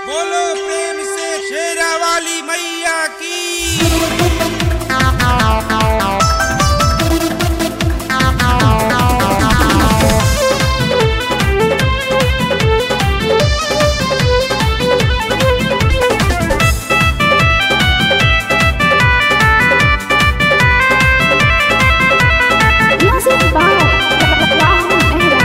बोलो प्रेम से शेरा वाली मैया की Music by Rahul Mehra.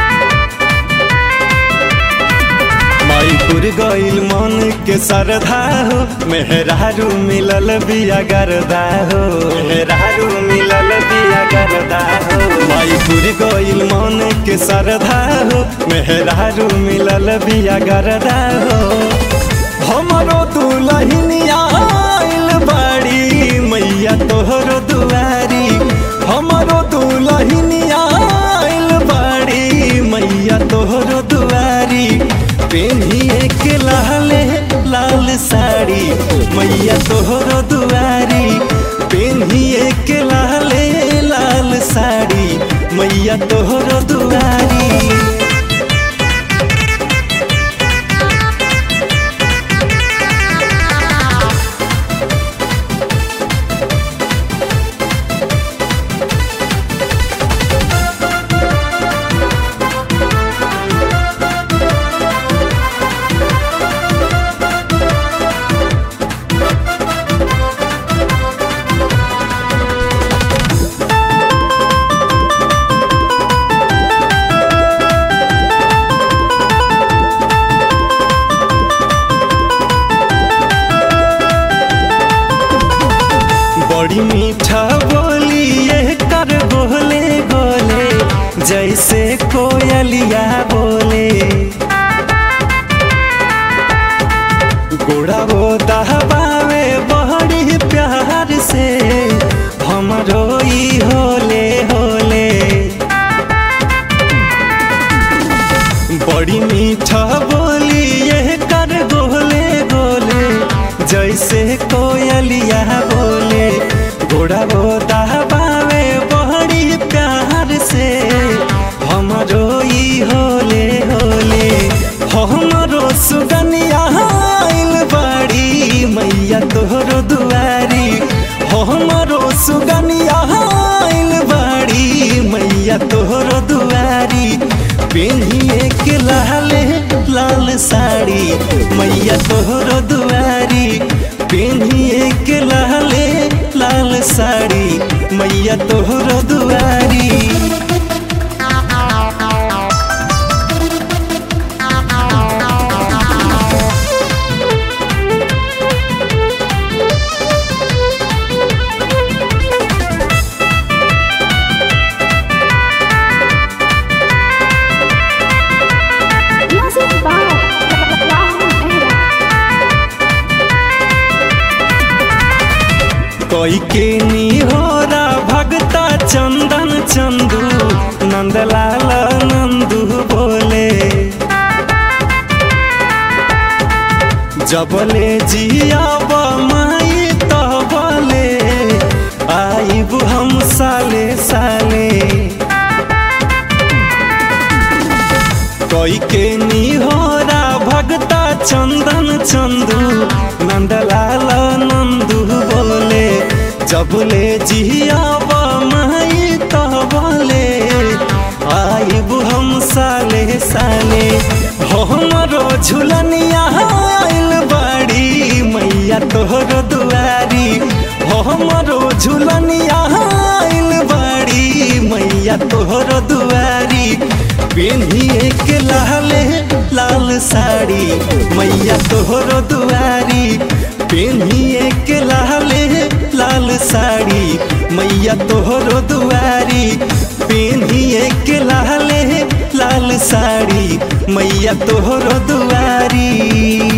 माईपुर गईल मन के सरधा हो मेहरारू मिलल बिया गरदा हो मेहरारू मिलल बिया गरदा हो माईपुर गईल मन के सरधा हो मेहरारू मिलल बिया गरदा हो हमरो दुलहिनिया आइल बाड़ी मैया तोहरो दुआरी हमरो दुलहिनिया आइल बाड़ी मैया तोहरो दुआरी पेन्हिए के लाले लाल साड़ी मैया तोहरो दुआरी पेन्हिए के लाले लाल साड़ी मैया तोहरो दुआरी बड़ी मीठा बोली ये कर बोले बोले जैसे कोयलिया बोले गोड़ा वो दहबावे बड़ी प्यार से हम रोई होले होले बड़ी मीठा बोली ये कर बोले बोले जैसे कोयलिया बोले घोड़ा वो दहबावे बड़ी प्यार से हम रोई होले होले हमरो सुगनिया आइल बाड़ी मैया तोहरो दुआरी हमरो सुगनिया आइल बाड़ी मैया तोहरो दुआरी पेन्हिए के लाले लाल साड़ी मैया तोहरो दुआरी पेन्हिए के लाले लाल साड़ी मैया तोहरो दुआरी Music by Rahul Mehra. कोई के निहोरा भगता चंदन चंदू नंदलाल नंदू बोले जबले जियाब माई तबले आइब हम साले साले कोई के निहोरा भगता चंदन चंदू नंदलाल नंदू बोले जबले जियाब माई तबले आइब हम साले साले हमरो झुलनिया आइल बाड़ी मैया तोहरो दुआरी हमरो झुलनिया आइल बाड़ी मैया तोहरो दुआरी पेन्हिए के लाले लाल साड़ी मैया तोहरो दुआरी पेन्हिए के लाले लाल साड़ी मैया तोहरो दुआरी पेन्हिए के लाले लाल साड़ी मैया तोहरो दुआरी